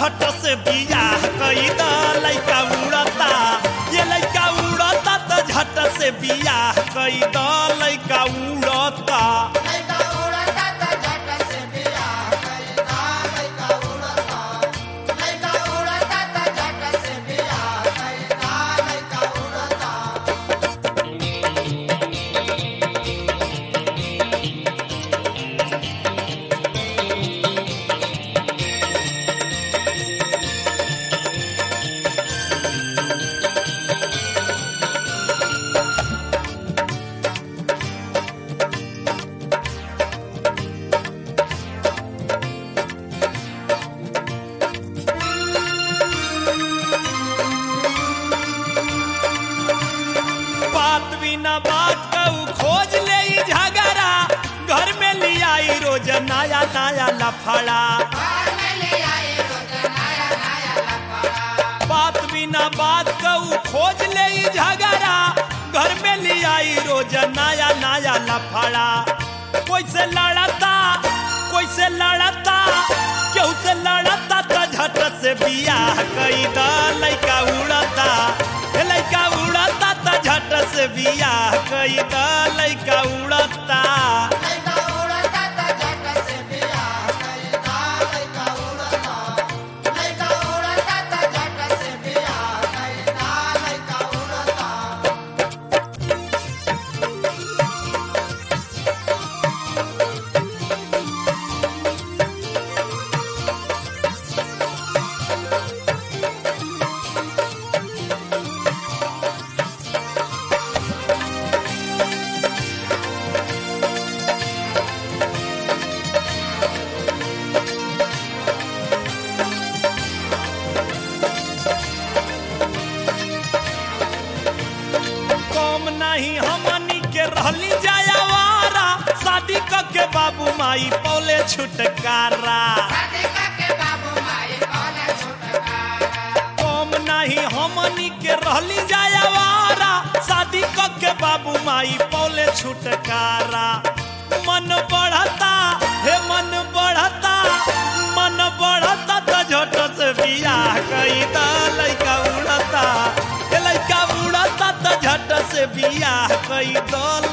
झट से बियाह कई द लइका उड़ता ये लइका उड़ता त झट से बियाह कई द लइका उड़ता लइका उड़ता त झट से बियाह कइदा लइका उड़ता लइका उड़ता त झट से बियाह कइदा लइका उड़ता बात बिना बात कहू खोज ले ई झगड़ा घर में लियाई रोज नया नया लफड़ा घर में ले आए रोज नया नया लफड़ा बात बिना बात कहू खोज ले ई झगड़ा घर में लियाई रोज नया नया लफड़ा कोई से लड़ता कोई से लड़ता केहू से लड़ता त झट से बियाह कई द लइका उड़ता हे लइका उड़ता त झट से बियाह कई द लइका उड़ता लइका उड़ता त झट से बियाह कइदा लइका उड़ता लइका उड़ता त झट से बियाह कइदा लइका उड़ता कम नहीं हमनी के रहली जायावारा शादी क के बाबू माई पौले छुटकारा राधिका के बाबू माई कौन छुटकारा कम नहीं हमनी के रहली जायावारा शादी क के बाबू माई पौले छुटकारा मन बढ़ता हे मन बढ़ता मन बढ़ता त झट से बियाह कई द लइका उड़ता हे लइका उड़ता त झट से बियाह कई द